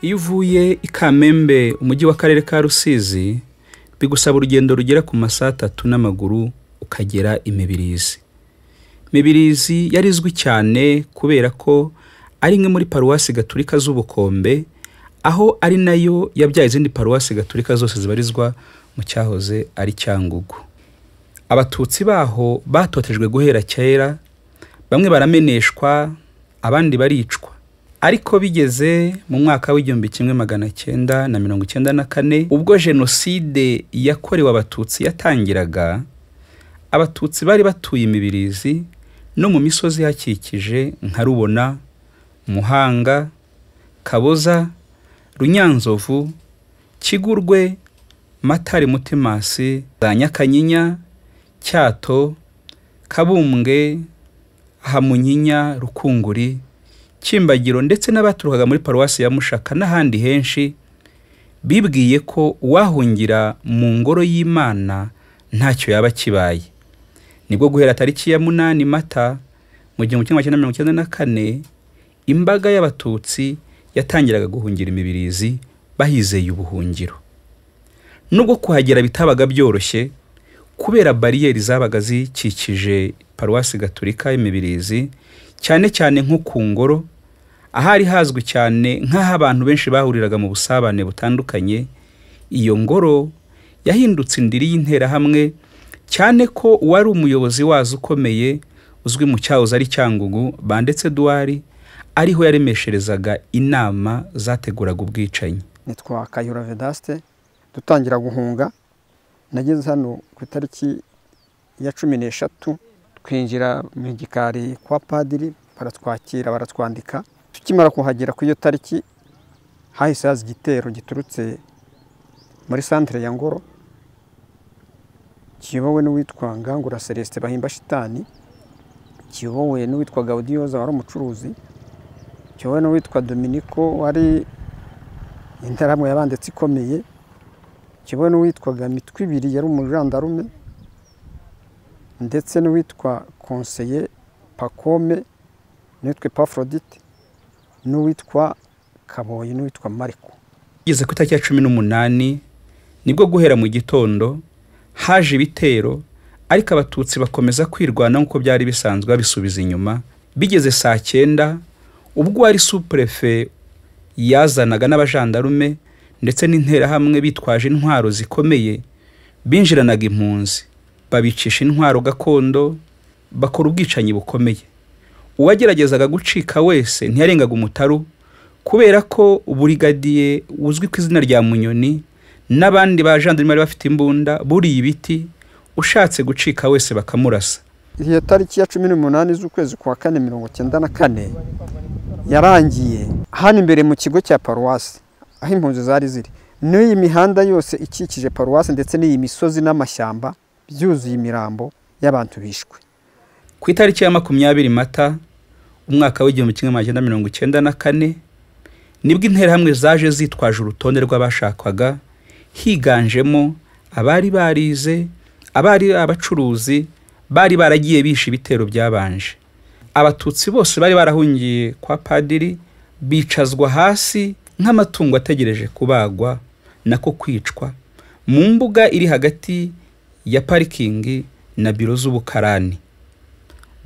iyo uvuye i kamembe umujyi w'akarere ka rusizi bigusaba urugendo rugera ku masaha atatu n'amaguru ukagera imibirizi mibirizi yari izwi cyane kubera ko ari imwe muri paruwasi gaturika z'ubukombe aho ari nayo yabyaye izindi paruwasi gaturika zose zibarizwa mu cyahoze ari cyangugu abatutsi baho batotejwe guhera kera bamwe barameneshwa abandi baricwa ariko bigeze mu mwaka w'igihumbi kimwe magana cyenda na mirongo icyenda na kane ubwo jenoside yakorewe abatutsi yatangiraga abatutsi bari batuye imibirizi no mu misozi ihakikije nka rubona muhanga kaboza runyanzovu kigurwe matare mutemasi za nyakanyinya cyato kabumbwe hamunyinya rukunguri Kimbagiro ndetse n'abaturukaga muri paruwasi ya Mushaka n'ahandi henshi bibwiye ko uwahungira mu ngoro y'Imana ntacyo yaba kibaye nibwo guhera tariki ya munani mata mu gihumbi kimwe magana mirongo icyenda na kane imbaga y'abatutsi yatangiraga guhungira imibirizi bahizeye ubuhungiro nubwo kuhagera bitabaga byoroshye kubera bariyeri zabaga zikikije paruwasi gaturika y'imibirizi cyane cyane nko ku ngoro ahari hazwi cyane nk'aho abantu benshi bahuriraga mu busabane butandukanye iyo ngoro yahindutse indiri y'interahamwe cyane ko uwari umuyobozi wazo ukomeye uzwi mu cyahoze ari cyangugu bandetse duwari ariho yaremesherezaga inama zateguraga ubwicanyi nitwa kayura vedaste dutangira guhunga nageze hano ku itariki ya cumi n'eshatu twinjira mu gikari kwa padiri baratwakira baratwandika tukimara kuhagera ku iyo tariki hahise haza igitero giturutse muri santire ya ngoro kiyobowe n'uwitwa ngangura celestin bahimba shitani kiyobowe n'uwitwa gawudiyoza wari umucuruzi kiyobowe n'uwitwa dominiko wari interahamwe yabanditse ikomeye kiyobowe n'uwitwaga mitwe ibiri yari umujandarume ndetse n'uwitwa konseye pakome n'uwitwa epafrodite n'uwitwa kaboyi n'uwitwa mariko igeze ku itariki ya cumi n'umunani nibwo guhera mu gitondo haje ibitero ariko abatutsi bakomeza kwirwanaho nk'uko byari bisanzwe babisubiza inyuma bigeze saa cyenda ubwo wari supurefe yazanaga n'abajandarume ndetse n'interahamwe bitwaje intwaro zikomeye binjiranaga impunzi babicisha intwaro gakondo bakora ubwicanyi bukomeye uwageragezaga gucika wese ntiyarengaga umutaru kubera ko burigadiye uzwi ku izina rya munyoni n'abandi bajandarume bari bafite imbunda buriye ibiti ushatse gucika wese bakamurasa iyo tariki ya cumi n'umunani z'ukwezi kwa kane mirongo icyenda na kane yarangiye hano imbere mu kigo cya paruwasi aho impunzi zari ziri n'iyi mihanda yose ikikije paruwasi ndetse n'iyi misozi n'amashyamba byuzuye imirambo y'abantu bishwe ku itariki ya makumyabiri mata umwaka w'igihumbi kimwe magana mirongo icyenda na kane nibwo interahamwe zaje zitwaje urutonde rw'abashakwaga higanjemo abari barize abari abacuruzi bari baragiye bisha ibitero byabanje abatutsi bose bari barahungiye kwa padiri bicazwa hasi nk'amatungo ategereje kubagwa nako kwicwa mu mbuga iri hagati ya parikingi na biro z'ubukarani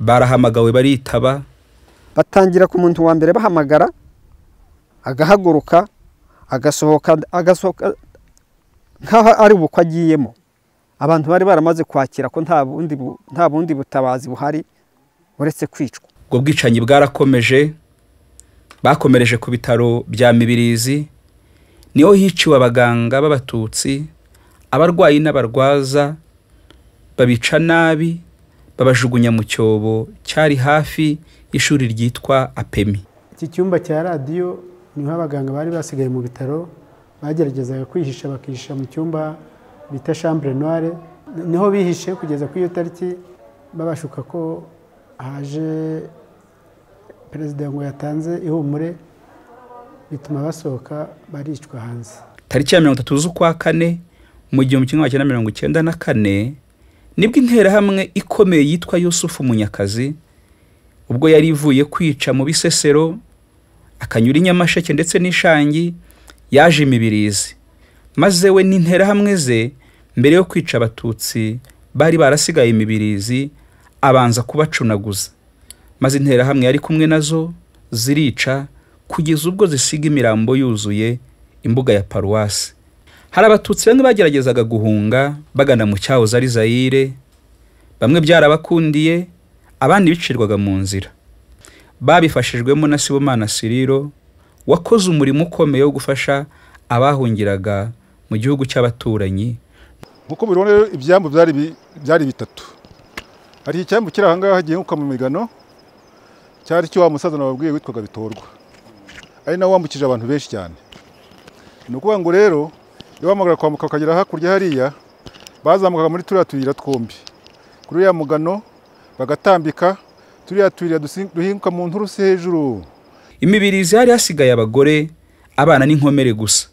barahamagawe baritaba batangira ku muntu wa mbere bahamagara agahaguruka agasohoka agasohoka nk'aho ari ubukwe agiyemo abantu bari baramaze kwakira ko nta bundi butabazi buhari uretse kwicwa ubwo bwicanyi bwarakomeje bakomereje ku bitaro bya mibirizi niho hiciwe abaganga b'abatutsi abarwayi n'abarwaza babica nabi babajugunya mu cyobo cyari hafi y'ishuri ryitwa apemi iki cyumba cya radiyo niho abaganga bari basigaye mu bitaro bageragezaga kwihisha bakihisha mu cyumba bita shambure noire niho bihishe kugeza ku iyo tariki babashuka ko haje perezida ngo yatanze ihumure bituma basohoka baricwa hanze tariki ya mirongo itatu z'ukwa kane mu gihumbi kimwe magana mirongo icyenda na kane nibwo interahamwe ikomeye yitwa yusufu munyakazi ubwo yari ivuye kwica mu bisesero akanyura i nyamasheke ndetse n'ishangi yaje imibirizi maze we n'interahamwe ze mbere yo kwica abatutsi bari barasigaye imibirizi abanza kubacunaguza maze interahamwe yari kumwe nazo zirica kugeza ubwo zisiga imirambo yuzuye imbuga ya paruwasi hari abatutsi bamwe bageragezaga guhunga bagana mu cyahoze ari zayire bamwe byarabakundiye abandi bicirwaga mu nzira babifashijwemo na sibomana siriro wakoze umurimo ukomeye wo gufasha abahungiraga mu gihugu cy'abaturanyi nk'uko mubibona rero ibyambu byari bi- byari bitatu hari icyambu kiri ahangaha gihinguka mu migano cyari cyo wa musaza nababwiye witwaga bitorwa ari nawe wambukije abantu benshi cyane ni ukuvuga ngo rero iyo wamagara kwambuka ukagera hakurya hariya bazamukaga muri turiya tuyira twombi kuri uriya mugano bagatambika turiya tuyira dusi- duhinguka mu nturusi hejuru imibirizi hari hasigaye abagore abana n'inkomere gusa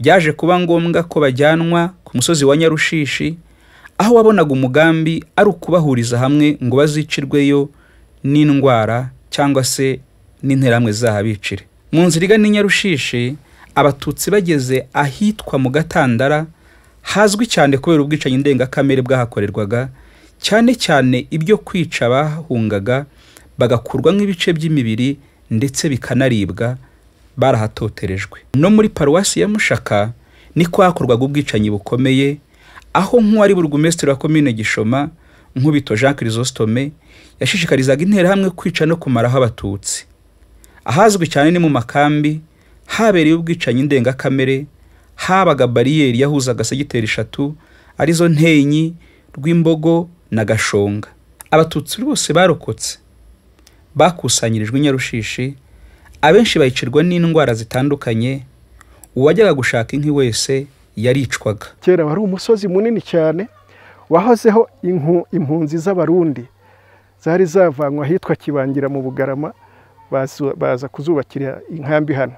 byaje kuba ngombwa ko bajyanwa ku musozi wa nyarushishi aho wabonaga umugambi ari ukubahuriza hamwe ngo bazicirweyo n'indwara cyangwa se n'interahamwe zizahabicire mu nzira igana i nyarushishi abatutsi bageze ahitwa mu gatandara hazwi cyane kubera ubwicanyi ndengakamere bwahakorerwaga cyane cyane ibyo kwica bahungaga bagakurwa nk'ibice by'imibiri ndetse bikanaribwa barahatoterejwe no muri paruwasi ya mushaka niko hakorwaga ubwicanyi bukomeye aho nk'uwari burugumesitiri wa komine gishoma nkubito jean chrysostome yashishikarizaga interahamwe kwica no kumaraho abatutsi ahazwi cyane ni mu makambi habereye ubwicanyi ndengakamere habaga bariyeri yahuzaga segiteri eshatu arizo ntenyi rw'imbogo na gashonga abatutsi bose barokotse bakusanyirijwe i nyarushishi abenshi bayicirwa n'indwara zitandukanye uwajyaga gushaka inki wese yaricwaga kera wari umusozi munini cyane wahozeho inku- impunzi z'abarundi zari zavanywe ahitwa kibangira mu bugarama bazu- baza kuzubakira inkambi hano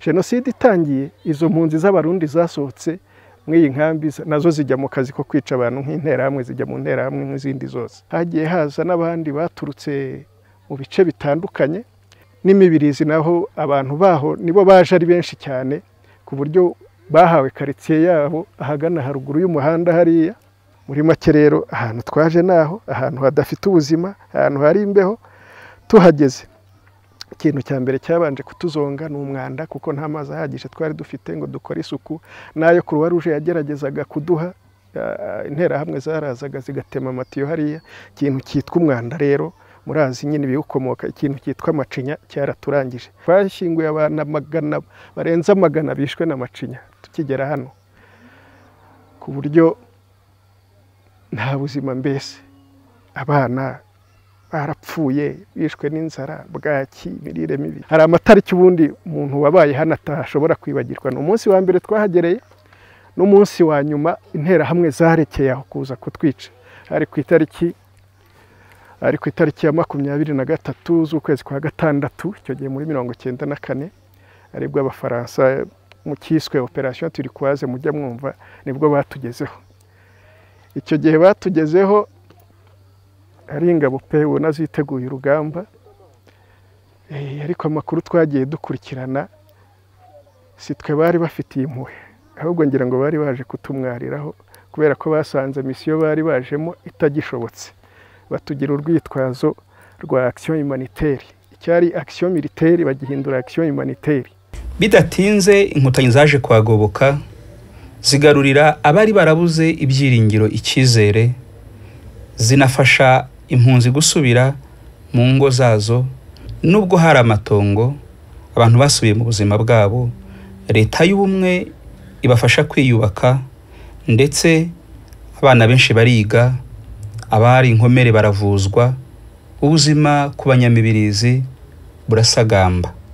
jenoside itangiye izo mpunzi z'abarundi zasohotse muri iyi nkambi za- nazo zijya mu kazi ko kwica abantu nk'interahamwe zijya mu nterahamwe nk'izindi zose hagiye haza n'abandi baturutse mu bice bitandukanye n'imibirizi naho abantu baho nibo baje ari benshi cyane ku buryo bahawe karitsiye yabo ahagana haruguru y'umuhanda hariya muri make rero ahantu twaje naho ahantu hadafite ubuzima ahantu hari imbeho tuhageze ikintu cya mbere cyabanje kutuzonga ni umwanda kuko nta mazi ahagije twari dufite ngo dukore isuku n'ayo kuruwa ruje yageragezaga kuduha ah, interahamwe zarazaga zigatema amatiyo hariya ikintu cyitwa umwanda rero murazi nyine ibiwukomoka ikintu cyitwa amacinya cyaraturangije twashyinguye abantu magana barenze amagana bishwe na macinya tukigera hano ku buryo nta buzima mbese abana barapfuye bishwe n'inzara bwaki imirire mibi hari amatariki ubundi umuntu wabaye hano atashobora kwibagirwa ni umunsi wa mbere twahagereye n'umunsi wa nyuma interahamwe zarekeye aho kuza kutwica hari ku itariki ari ku itariki ya makumyabiri na gatatu z'ukwezi kwa gatandatu icyo gihe muri mirongo icyenda na kane aribwo abafaransa mu cyiswe operasiyo turikwaze mujya mwumva nibwo batugezeho icyo gihe batugezeho ari ingabo pe ubona ziteguye urugamba Eh, ariko amakuru twagiye dukurikirana si twe bari bafitiye impuhwe ahubwo ngira ngo bari baje kutumwariraho kubera ko basanze misiyo bari bajemo itagishobotse batugira urwitwazo rwa akisiyo humaniteri icyari akisiyo militeri bagihindura akisiyo humaniteri bidatinze inkotanyi zaje kuhagoboka zigarurira abari barabuze ibyiringiro icyizere zinafasha impunzi gusubira mu ngo zazo nubwo hari amatongo abantu basubiye mu buzima bwabo leta y'ubumwe ibafasha kwiyubaka ndetse abana benshi bariga abari inkomere baravuzwa ubuzima ku banyamibirizi burasagamba